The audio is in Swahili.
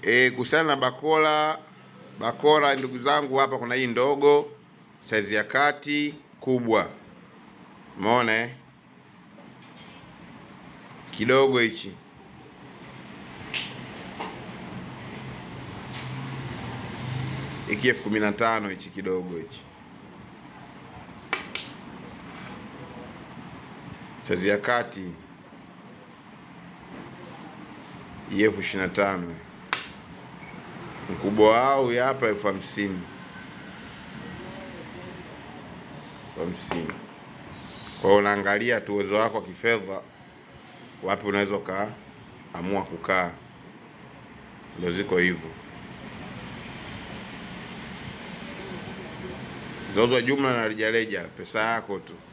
E, kuhusiana na bakora, bakora ndugu zangu, hapa kuna hii ndogo, saizi ya kati, kubwa. Umeona eh? Kidogo hichi hiki elfu kumi na tano hichi kidogo hichi, saizi ya kati hii elfu ishirini na tano mkubwa wao huyu hapa elfu hamsini elfu hamsini Kwa hiyo unaangalia tu uwezo wako wa kifedha, wapi unaweza ukaamua kukaa, ndio ziko hivyo. Zauzwa jumla na rejareja, pesa yako tu.